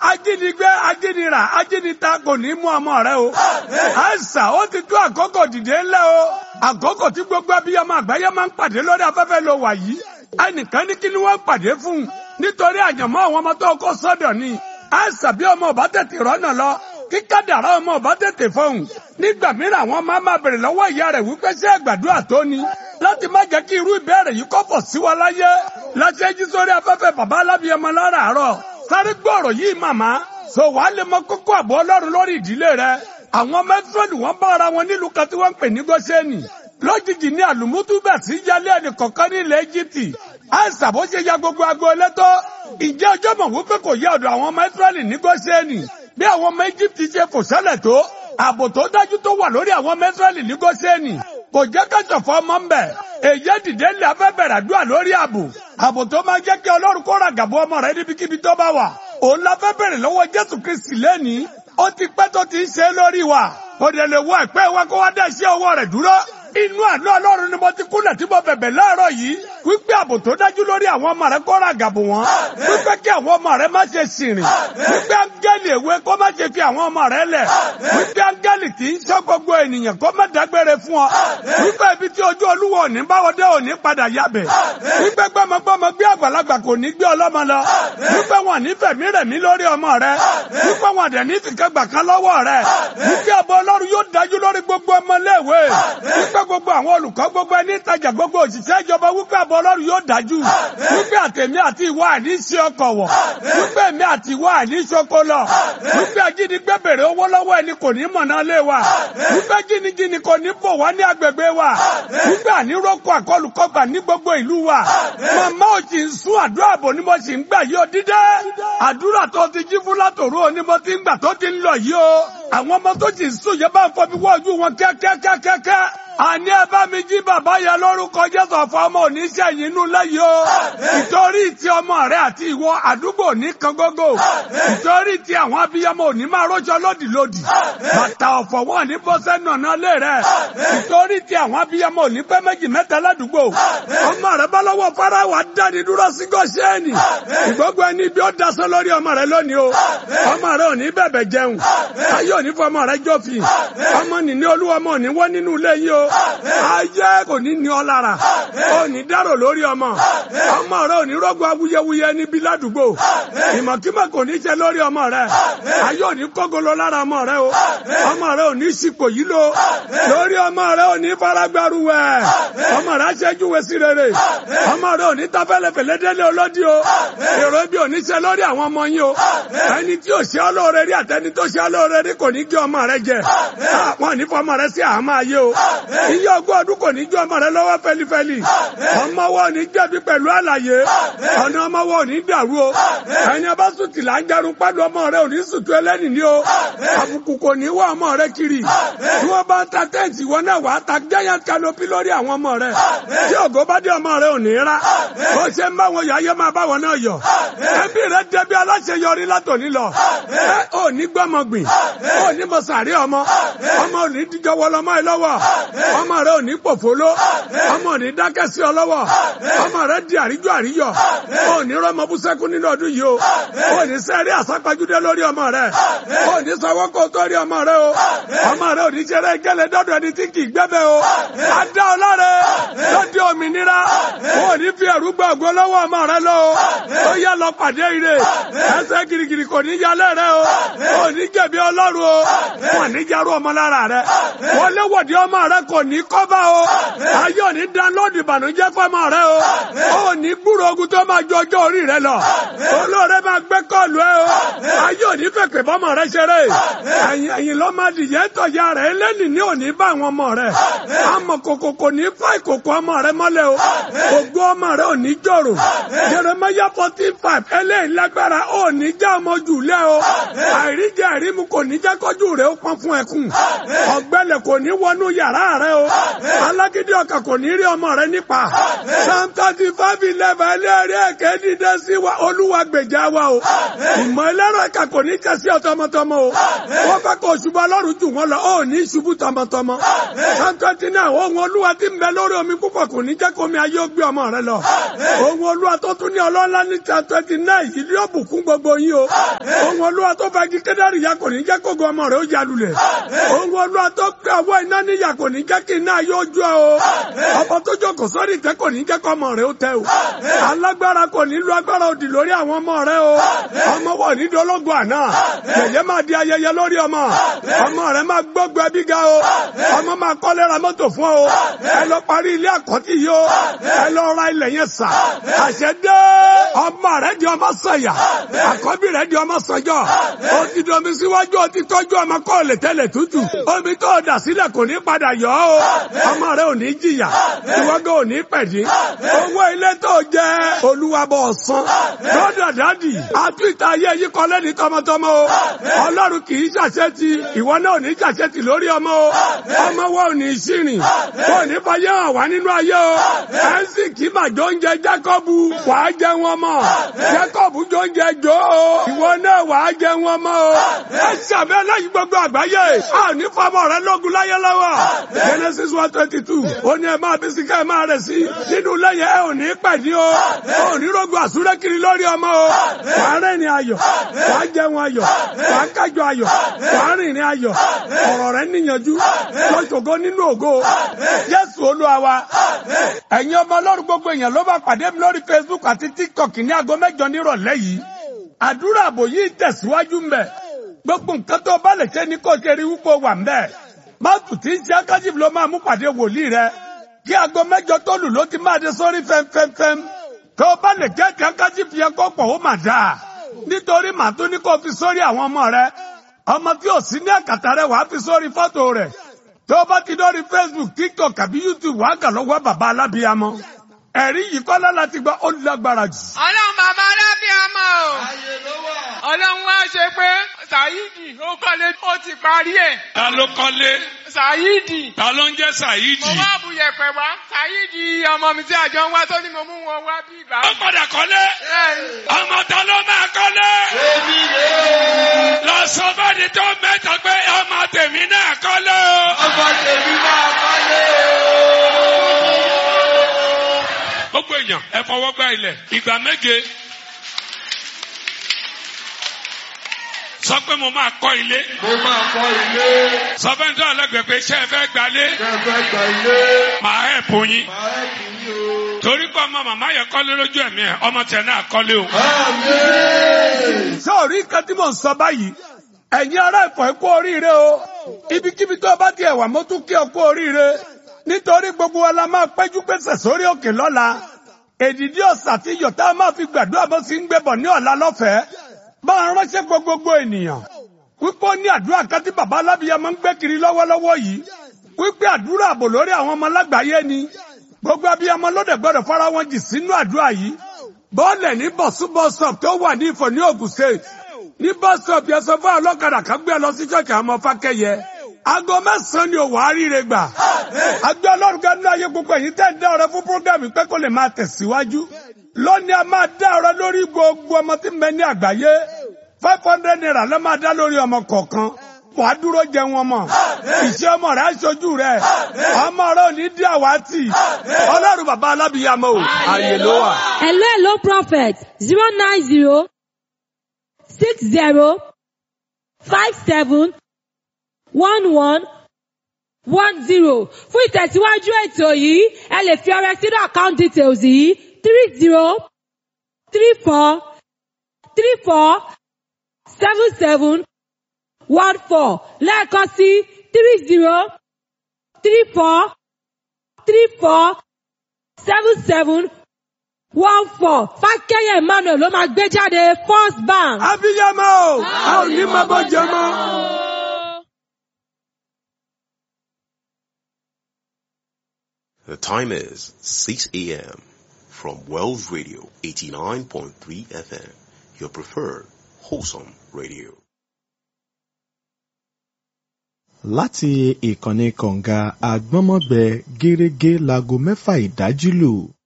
ajínigbé ajínira ajínita kò ní mú ọmọ rẹ o àìsà ó ti tó àkókò dìde ńlẹ̀ o àkókò tí gbogbo abiyamọ àgbáyé máa ń pàdé lórí afẹ́fẹ́ ló wà yìí ẹnìkan ní kí ni wọ́n pàdé fún un nítorí àyànmọ́ àwọn ọmọ tó kó sọ́dọ̀ ni àìsà bí ọmọ ọba tètè rọ́nà lọ kí kádàrá ọmọ ọba tètè fọhùn nígbà mìíràn àwọn máa máa bèrè lọ́wọ́ ìyá rẹ̀ wípé ṣé àgbàdua tó ni láti má jẹ́ kí irú ìbéèrè yìí kọ́pọ̀ sí wa láyé láti ẹjí sórí afẹ́fẹ́ bàbá alábìyẹmọ láràárọ̀ sáré gbọ́rọ̀ yìí màmá so wàá lè mọ kókó àbọ̀ ọlọ́run lórí ìdílé rẹ àwọn mẹ́tírọ̀lù wọn bá ara wọn nílùú kan tí wọ́n ń pè ní gọ́ṣẹ́nì lójijì ní àlùmútúbà sí yálé ẹnì kọ̀ọ̀kan ní ilẹ̀ Íjíbítì àìsàn bó ṣe ya gbogbo agboolé tó ìjẹ́ ọjọ́ mọ̀ wípé kò yẹ ọ̀dọ̀ àwọn mẹ́tírọ̀lì ní gọ́ṣẹ́nì bí àwọn ọmọ Íjíbítì ṣe fò sẹ́lẹ̀ tó ààbò tó dájú tó wà lórí àwọn mẹ́tírọ̀lì ní gọ́ṣẹ́nì kò jẹ́ kẹ́sọ̀fọ́ ọmọ ń bẹ̀ èyí dìde ńlẹ̀ afẹ́bẹ̀rẹ̀ àdúrà lórí ààbò ààbò tó máa jẹ́ kí ọlọ́run kó ràgàbọ̀ ọmọ rẹ níbikíbi tó bá wà òun la fẹ́ bẹ̀rẹ̀ lọ́wọ́ Jésù Kristi lẹ́nìí ó ti pẹ́ tó ti ń ṣe é lórí wa kò dẹ̀ lè wọ ẹ̀pẹ́ wa kó wá dá iṣẹ́ ọwọ́ rẹ̀ dúró inú àánú ọlọ́run ni mo ti kúnlẹ̀ tí mo bẹ̀bẹ̀ láàárọ̀ yìí wípé ààbò tó dájú lórí àwọn ọmọ rẹ kó ràgàbò wọn wípé kí àwọn ọmọ rẹ má ṣe sìnrìn wípé áńgẹ́lì èwe kó má ṣe fi àwọn ọmọ rẹ lẹ̀ wípé áńgẹ́lì tí ń ṣọ́ gbogbo ènìyàn kó má dágbére fún ọ wípé ibi tí ojú olúwa òní báwọdé òní padà yabẹ̀ wípé gbọmọgbọmọ gbé àgbàlagbà kò ní gbé ọlọ́mọ lọ wípé wọn ní fẹ̀mí rẹ̀mí lórí ọmọ rẹ wípé wọn dẹ̀ ní fìkẹ́gbà kan lọ́wọ́ rẹ wípé ààbò ọlọ́run yóò dájú lórí gbogbo ọmọléèwé wípé gbogbo àwọn olùkọ́ gbogbo ẹni ìtajà gbogbo òṣìṣẹ́ ìjọba wípé ààbò ọlọ́run yóò dájú wípé àtẹ̀mí àti ìwọ àní ṣe ọkọ̀ wọ̀ wípé èmi àti ìwọ àní ṣoko lọ wípé ajínigbé bèrè owó lọ́wọ́ ẹni kò ní mọ̀nà lé wa wípé jìnnìjìnnì kò ní bò wá ní agbègbè wa wípé àníròkọ àkọlùkọgbà ní gbogbo ìlú wa màmá ò sì ń sún àdúrà àbò ni mo sì ń gbà yí o dídé àdúrà tó ti jí fún látòrò ni mo ti ń gbà tó ti ń lọ yìí o àwọn ọmọ tó sì ń sùn yẹn bá ń fọbi wọ́ọ̀jú wọn kẹ́kẹ́kẹ́kẹ́ àní ẹ bá mi jí bàbá yẹn lórúkọ jésù ọ̀fọ̀ ọmọ oníṣẹ́yìn inú lẹ́yìn o ìtorí ti ọmọ rẹ àti ìwọ àdúgbò ní kan gógó ìtorí ti àwọn abiyamọ òní máa rọṣọ lódìlódì bàtà ọ̀fọ̀ wọn ní bọ́sẹ̀ nànà lé rẹ ìtorí ti àwọn abiyamọ òní pẹ́ méjì mẹ́ta ládùúgbò ọmọ rẹ bá lọ́wọ́ farawa dáni dúró sí gọ́ṣẹ́ẹ̀nì ìgbógun ẹni bí ó dasọ lórí ọmọ rẹ lónìí o ọmọ rẹ òní bẹ̀bẹ̀ jẹun ayé òní fọmọ rẹ jọ́fìn ọmọ nìní olúwa ọmọ òní wọ́n nínú ilé yìí o ayé kò ní ní ọ lára ó ní dárò lórí ọmọ ọmọ rẹ ò ní rọgbọ awuyewuye níbi ládùúgbò ìmọ̀kímọ̀ kò ní ṣe lórí ọmọ rẹ ayé ò ní kógolo lára ọmọ rẹ o ọmọ rẹ ò ní ṣipò yìí lo lórí ọmọ rẹ ò ní faragbaruwẹ ọmọ rẹ aṣẹ́júwe sí rere ọmọ rẹ ò ní tafẹ́lẹ́fẹ́lẹ́ délé olódì o èrò ibi ò ní ṣe lórí àwọn ọmọ yín o ẹni tí ò ṣe ọlọ́ọ̀rẹ́ rí àtẹni tó ṣe ọlọ́ọ̀rẹ́ rí kò ní gé ọmọ rẹ jẹ wọn ò ní fọmọ rẹ sí àhámọ́ ayé o iye ọgbọ́n ọdún kò ní ju ọmọ rẹ lọ́wọ́ fẹ́lifẹ́li ọmọ wa ò ní jẹ̀bi pẹ̀lú àlàyé ọ̀nà ọmọ wa ò ní dàrú o ẹni ọba sùtì là ń jẹun pẹ̀lú ọmọ rẹ ò ní sùtù ẹlẹ́nì ní o àbùkù kò ní wá ọmọ rẹ kiri tí wọ́n bá ń ta tẹ́ǹtì wọn náà wàá ta giant canopy lórí àwọn ọmọ rẹ tí ògo bá dé ọmọ rẹ ò ní rá bó ṣe ń bá wọn yọ ayé máa bá wọn náà yọ ẹbí rẹ dẹbi aláṣeyọrí látòní lọ ẹ ò ní gbọmọgbìn ò ní mọ̀sàrí ọmọ ọmọ ò ní díjọ wọlọmọ ẹ lọ́wọ́ ọmọ rẹ ò ní pòfóló ọmọ ò ní dákẹ́ sí ọ lọ́wọ́ ọmọ rẹ di àríjọ àríyọ ò ní rọmọ bú sẹ́kún nínú ọdún yìí o ò ní sẹ́rí àsápajúdé lórí ọmọ rẹ ò ní sanwó kó tó rí ọmọ rẹ o ọmọ rẹ ò ní ṣeré gẹ́lẹ́ dọ́dọ̀ ẹni tí kì í gbẹ́bẹ́ o adá ọlọ́rẹ lọ́dí òmìnira ò ní fi ẹ̀rú gbọ́ ògo lọ́wọ́ ọmọ rẹ lọ o ó yá lọ pàdé ire ẹsẹ̀ girigiri kò ní yálẹ̀ rẹ o ò ní jẹ̀bi ọlọ́run o wọn ní jarú ọmọ lára rẹ wọlé wọ̀dí ọmọ rẹ kò ní kọ́bà o ayé òní dánlóòdù ìbànújẹ́ fọmọ rẹ o ó ní gbúrò ogun tó máa ju ọjọ́ orí rẹ lọ olóore máa gbé kọ́ọ̀lù ẹ o ayé òní fèpè bọ́mọ rẹ ṣeré ẹ̀yìn ẹ̀yìn ló máa dìyẹ́ tọ̀yà rẹ eléni ní òní bá àwọn ọmọ rẹ àmọ́ kòkò kò ní fà ìkòkò ọmọ rẹ mọ́lẹ̀ o ògo ọmọ rẹ ò ní jòrò Jeremiah fourteen five eléyìí lágbára ò ní já ọmọ jù lẹ o àìríjẹ àìrímu kò ní jẹ́ kọjú rẹ ó pọn fún ẹkún ọ̀gbẹlẹ̀ kò ní wọnú yàrá rẹ o alágídí ọkàn kò ní rí ọmọ rẹ nípa psalm thirty five eleven ẹlẹ́rìí ẹ̀kẹ́ dídẹ́ sí wa olúwa gbèjà wa o ìmọ̀ ẹlẹ́rọ ẹ̀ka kò kò ní kẹ́ sí ọ tọmọtọmọ o wọ́n fẹ́ kó ṣubú ọlọ́run jù wọ́n lọ ó ní ṣubú tọmọtọmọ psalm twenty nine ohun olúwa tí ń bẹ lórí omi púpọ̀ kò ní jẹ́ kó omi ayé ó gbé ọmọ rẹ lọ ohun olúwa tó tún ní ọlọ́lá ní psalm twenty nine yìí yóò bùkún gbogbo yín o ohun olúwa tó fagi kédárì ya kò ní jẹ́ kó gbọ́ ọmọ rẹ ó ya lulẹ̀ ohun olúwa tó pé ọwọ́ iná níyà kò ní jẹ́ kí iná yóò jó o ọmọ tó jókòó sórí ìtẹ́ kò ní jẹ́ kó ọmọ rẹ ó tẹ o alágbára kò ní lu agbára òdì lórí àwọn ọmọ rẹ o ọmọ wọ̀ ní dológun àná yẹ̀yẹ́ máa di ayẹyẹ lórí ọmọ ọmọ rẹ máa gbọ́gbọ́ ẹbí ga o ọmọ máa kọ́lé ra mọ́tò fún ọ ẹ lọ parí ilé àkọ́tì yìí o ẹ lọ ra ilẹ̀ yẹn sà àṣẹ dé ọmọ rẹ di ọmọ sọ̀yà àkọ́bí rẹ di ọmọ sọ̀jọ́ o ti domi síwájú o ti tọ́jú ọmọ kọ́ lè tẹ́lẹ̀ tútù omi tó dà sílẹ̀ kò ní padà yọ o ọmọ rẹ ò ní jìyà ìwọ́gẹ́ ò ní pẹ̀dí owó ilé tó jẹ olúwa bọ̀ ọ̀sán lọ́dọ̀ dádì àtúntà ayé yìí kọ́ lẹ́ni tọmọtọmọ o ọlọ́run kì í ṣàṣetì ìwọ náà ò ní ṣàṣetì lórí ọmọ o ọmọ wa ò ní ṣìrìn kò ní fàyè hàn wá nínú ayé o ẹ̀sìn kì í mà jọ oúnjẹ jákọ́bù wà á jẹ wọn mọ́ jákọ́bù jọ oúnjẹ jọ o ìwọ náà wà á jẹ wọn mọ́ o ẹ ṣàbẹ́ lẹ́yìn gbogbo àgbáyé a ò ní fọmọ rẹ lógun láyé lọ́wọ́ Genesis one twenty two ó ní ẹ máa bí sí ká ẹ máa rẹ̀ sí nínú lẹ́yìn ẹ ò ní pẹ̀dí o ò ní rògbò àsúré kiri lórí ọmọ o wà á rẹ́rìn ayọ̀ wà á jẹun ayọ̀ wà á kájọ ayọ̀ wà á rìnrìn ayọ̀ ọ̀rọ̀ rẹ níyànjú lọ́sọ̀gọ́ nínú ògo Jésù Olúwa wa ẹ̀yin ọmọ ọlọ́run gbogbo èèyàn ló bá pàdé mi lórí Facebook àti TikTok ní aago mẹ́jọ nírọ̀lẹ́ yìí àdúrà àbò yìí tẹ̀síwájú mbẹ̀ gbogbo nǹkan tó bá lè ṣe ní kó ṣe rí wúpo wà mbẹ̀ máàtù tí ń ṣe akájìf ló máa mú pàdé wòlíì rẹ kí aago mẹ́jọ tó lù ló ti máa dé sórí fẹ́mfẹ́mfẹ́m tó bá lè jẹ́ kí akájìf yẹn kó pọ̀ ó mà dáa nítorí màá tún ní kó fi sórí àwọn ọmọ rẹ ọmọ tí ò sí ní àkàtà rẹ wàá fi sórí fọ́tò rẹ tó bá ti dórí Facebook TikTok àbí YouTube wàá kà lọ́wọ́ bàbá alábíyamọ ẹ̀rí yìí kọ́lá láti gba ó lágbára jù. ọlọ́run bàbá alábíàmọ́ o ọlọ́run wá ṣe pé Saidi ó kọ́lé ó ti parí ẹ̀ Ta ló kọ́lé? Saidi Ta ló ń jẹ́ Saidi? mo wá bu yẹ̀pẹ̀ wá Saidi ọmọ mi tí àjọ ń wá tó ní mo mú wọn wá bí ìgbà. Ó padà kọ́lé. Bẹ́ẹ̀ni. Ọmọ ta ló máa kọ́lé? Lọ sọ fẹ́ni tó mẹ́ta pé ọmọ tèmi náà kọ́lé o. Ọmọ tèmi náà kọ́lé o. Gbogbo èèyàn ẹ fọwọ́ gbá ilẹ̀ ìgbà méje. Sọ pé mo máa kọ́ ilé. Mo máa kọ́ ilé, Sọ fẹ́ni tó ọlẹ́gbẹ̀ẹ́ pé iṣẹ́ ẹ fẹ́ gbalé. kẹfẹ́ gbà ilé, Màá ẹ̀ fún yín. máa ẹ̀ kì í o. Torí pé ọmọ màmá yẹn kọ́lé lójú ẹ̀mí ẹ̀ ọmọ tẹ̀ náà kọ́lé o. Àmín. sọ́ọ̀rí nǹkan tí mò ń sọ báyìí ẹ̀yin ará Ifọ̀ ẹ kú oríire o ibikíbi tó bá tiẹ̀ wà mo tún kí ọ kú oríire nítorí gbogbo wa la máa péjú pèsè sórí òkè lọ́la èdìdí ọ̀sà tí yọ̀tá máa fi gbàdúrà bó sì ń gbébọ̀ ní ọ̀la lọ́fẹ̀ẹ́ bá a ránṣẹ́ pé gbogbo ènìyàn wípé ó ní àdúrà kan tí bàbá alábìyá máa ń gbé kiri lọ́wọ́lọ́wọ́ yìí wípé àdúrà àbò lórí àwọn ọmọ lágbàáyé ni gbogbo abiyamọ lóde gbọ́dọ̀ fara wọn jì sínú àdúrà yìí bọ́ọ̀lẹ̀ ní bọ̀súbọ̀sọ̀p tó wà ní Ifọ̀ ní Ògùn state ní bọ́sọ̀p yẹn sọ fún ọlọ́kadà kan gbé ẹ lọ sí ṣọ́ọ̀kì àwọn ọmọ fákẹ́yẹ aago mẹ́sàn-án ni òwò àríire gbà àgbẹ̀ ọlọ́run gánú ayé gbogbo èyí tẹ́ ń dá ọrẹ fún prógámù pé kó lè máa tẹ̀síwájú lónìí a máa dá ọrẹ lórí gbogbo ọmọ tí ń bẹ ní àgbáyé five hundred naira ló máa dá lórí ọmọ kọ̀ọ̀kan wàá dúró jẹ wọn mọ ìṣe ọmọ rẹ aṣojú rẹ ọmọ rẹ ò ní dí àwátì ọlọ́run bàbá alábìyamọ o àyè ló wà. Hello, hello, prophet. Zero nine zero six zero five seven one one one zero. Fún ìtẹ̀síwájú ètò yìí, ẹ lè fi ọrẹ sínú account details yìí three zero three four three four seven seven one four lẹ́ẹ̀kan sí three zero three four three four seven seven one four fákẹ́yẹ̀ emmanuel ló máa gbé jáde first bank. abiyamọ o a ò ní máa bọ jẹ mọ. The time is 6 a.m. from Wells Radio 89.3 FM, your preferred wholesome radio. láti ìkànnì kọ̀ǹga àgbọ́nmọ́gbẹ gẹ́rẹ́gẹ́ láago mẹ́fà ìdájí lù